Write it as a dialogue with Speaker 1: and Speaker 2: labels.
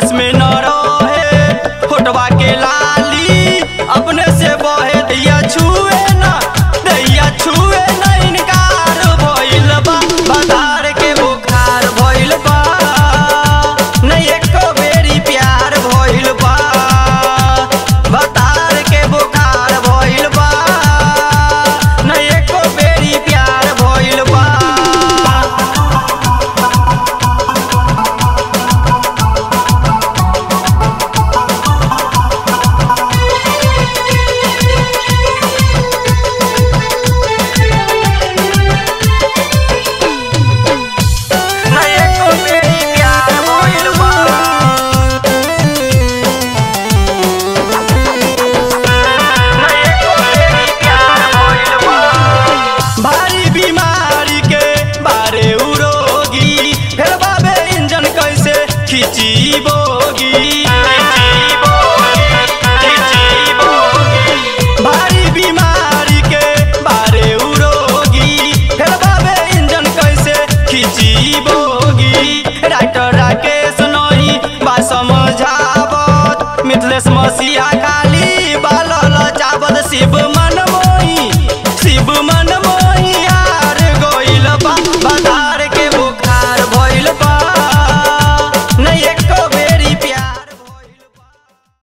Speaker 1: बस में न रहे फोटवा के लाली अपने से बहे दैया छुए न दैया छुए न इनकार भइल बा बधार के बुखार भइल बा नहीं एको बेरी प्यार भइल बा बधार के बुखार भइल बा नहीं एको बेरी प्यार भइल बा नहीं एको बेरी प्यार भइल बा नहीं एको बेरी प्यार भइल बा भारी बीमारी के बारे उरोगी फिर बाबे इंजन कैसे खिंची बोगी भारी बीमारी के बारे उरोगी फिर बाबे इंजन कैसे खिंची बोगी राइटर राकेश नही बा समझावत मिथलेश मसीहा